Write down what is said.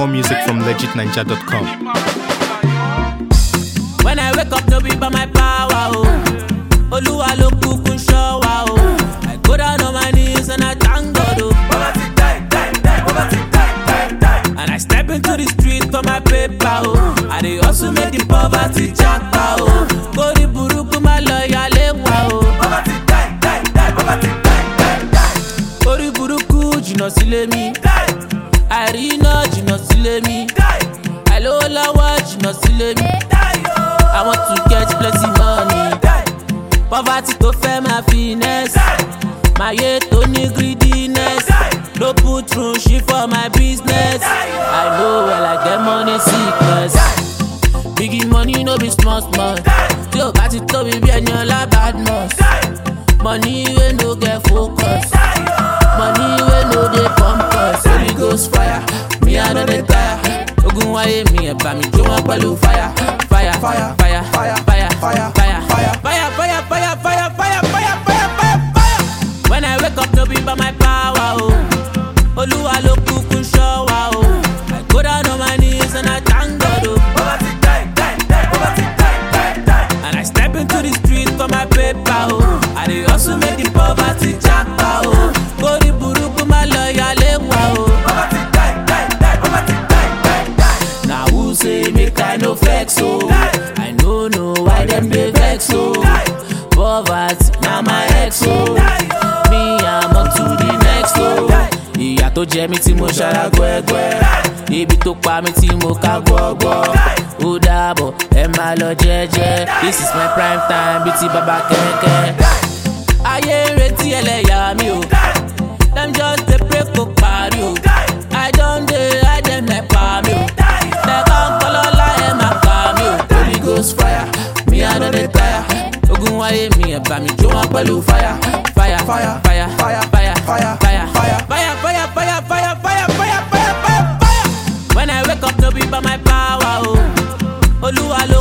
More music from legitninja.com. When I wake up, no be by my power, oh. Oluwa ló kúkú ṣọ́ wa, oh. I go down on my knees and I thank God, oh. And I step into the street for my paper, oh. I dey hustle make the poverty japa, oh. Kórí burúkú má lọ yálé wa, oh. Kórí burúkú jìnnà sílé mi. Àìríná jìnnà sílé mi. Àìlówó lọ́wọ́ jìnnà sílé mi. I want to get plenty money. Poverty tó fẹ́ máa finesse. Máyé tó ní greediness. No put through shit for my business. I know well I get money sickness. Biggie money no be small small. Tí o bá ti tóbi bí ẹni ọlá badmus. Money wey no get focus. Money wey no dey pump us. Holy ghost fire, me I no dey tire. Ogun wáyé mi ẹ̀ bá mi jó wọn pẹ̀lú fire. Fire, fire, fire, fire, fire, fire, fire, fire, fire, fire, fire, fire, fire, fire, fire, fire. When I wake up, no be by my power, oh. Olúwa ló kúkú ṣọ́ wa, oh. I go down on my knees and I thank God, oh. And I step into the street for my paper, oh. I dey hustle make the poverty japa, oh. Kórí burúkú má lọ yálé wa, oh. Na who say make I no flex, oh. I no know why them dey vex, oh. Poverty na my ex, oh. Me I'm on to the next, oh. Ìyà tó jẹ mí tí mo ṣara gbẹ́gbẹ́. Ibi tó pa mí tí mo ká gbọ́gbọ́. Ó dàbọ̀ ẹ máa lọ jẹ́jẹ́. This is my prime time bíi ti bàbá kẹ̀kẹ́. Ayé ń retí ẹlẹ́yà mi o. Dem just dey pray kó parí o. I don dey hide dem like pa mi o. Lẹ́kọ̀ ń kọ́ lọ́la ẹ̀ máa pa mi o. Holy ghost fire, mi I no dey tire. Ogun wáyé mi ẹ̀ bá mi jó wọn pẹ̀lú fire. Fire, fire, fire, fire, fire, fire, fire, fire, fire, fire, fire, fire, fire, fire, fire, fire, fire. When I wake up, no be by my power, oh. Olúwa ló